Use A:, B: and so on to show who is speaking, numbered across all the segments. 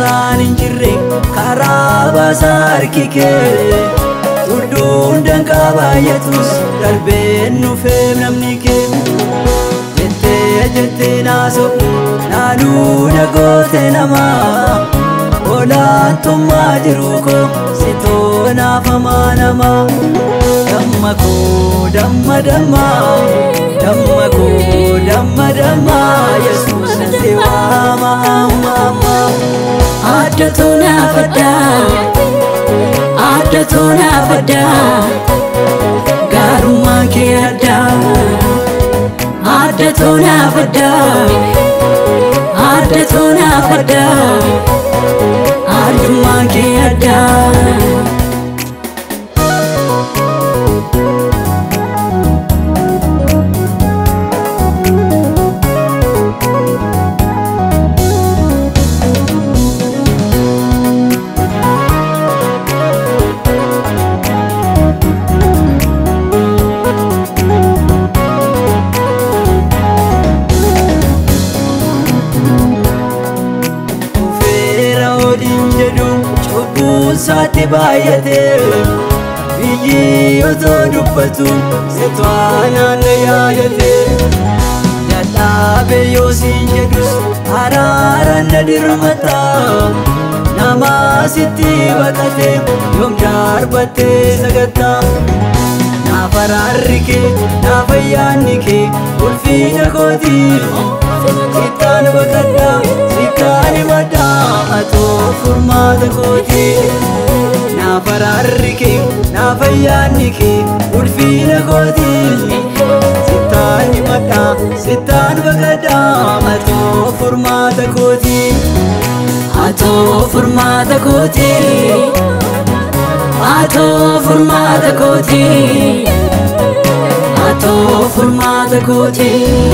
A: karaan hin jirre karaa baasaa harki kee tulluun danqaa baay'atus darbeen nufee namni kee jettee jettee naasoo naanuu dhagoote namaa olaantummaa jiru koo sitoo naafamaa namaa damma koo damma damma damma koo damma damma yesuus natti waama amma amma
B: Addatu naafadha Addatu naafadha Gaarummaan kee adda Addatu naafadha Addatu naafadha Addummaan kee adda
A: Feera waliin jedhu cubbuun isaatti baay'ate biyyi otoo dubbatu sitwaa naanna yaadate dadhaabe yoo siin jedhus araaraan na dirmata nama sitti baqate yoom darbattee sagatta naaf araarri kee naaf ayyaanni kee ulfiina kootii sittaan baqadha sittaan himadha atoo furmaata kooti naaf araarri kee naaf ayyaanni kee ulfiina kooti sittaan himadha sittaan baqadha atoo furmaata kooti
B: Atoo furmaata kooti Atoo furmaata kooti Atoo furmaata kooti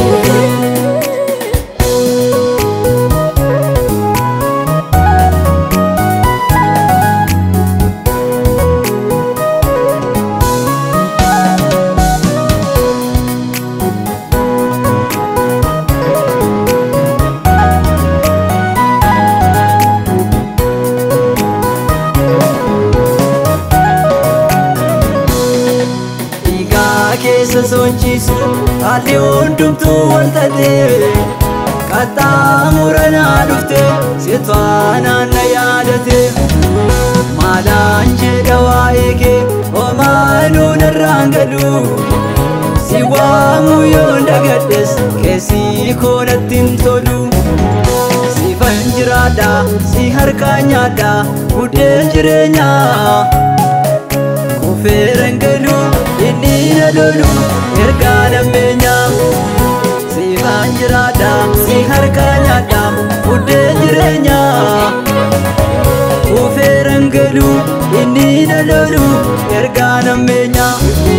A: dhiigaa keessa sochiisu haalli hundumtuu waltate qaxxaamura naa dhufte sitwaa naanna yaadate maalaan jedha waa'ee kee homaanuu narraan galu si waamu yoon dagadhes keessii koo natti hin tolu sifan jiraadha si harkaa nyaadha buddeen jireenyaa Kufeeran galu inni na lolu ergaa lammeenyaa Siifaan jiraadha si harkaa nyaadha buddeen jireenyaa Kufeeran galu inni na lolu ergaa lammeenyaa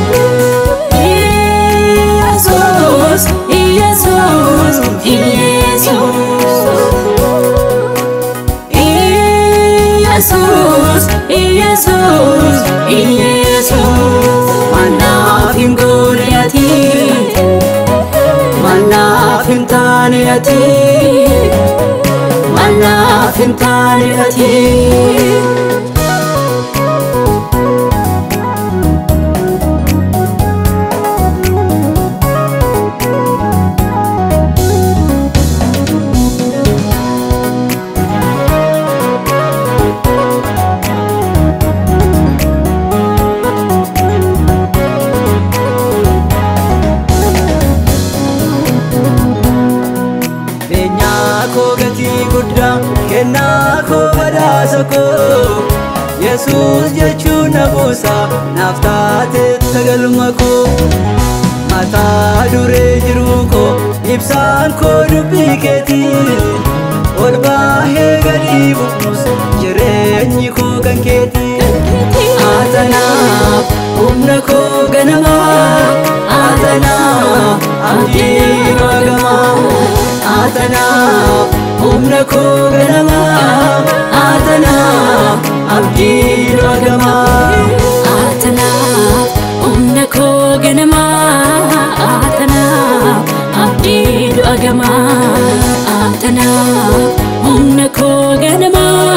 B: Jesús, Jesús, Jesús, Jesús, Jesús, Manaaf hin goone ati, manaaf hin taane ati, manaaf hin taane ati.
A: Beenyaa koo gatii guddaa kennaa koo badhaasa koo Yesuus jechuun na buusa naaf taate tagalma koo Mataa duree jiruu koo ibsaan koo dubbii keetii Ol baahee gadii bu'us jireenyi koo kan keetii
B: Atanaaf humna koo ganamaa Atanaaf abdii magamaa Atanaaf humna koo ganamaa Atanaaf abdii magamaa Atanaaf humna koo ganamaa Atanaaf abdii du'agamaa Atanaaf humna koo ganamaa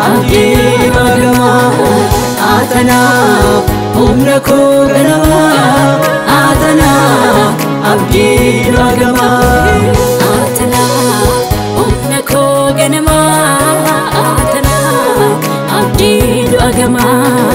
B: abdii magamaa Atanaaf humna koo ganamaa Atanaaf abdii magamaa
C: Atanaaf humna koo ganamaa Atanaaf abdii du'a gamaa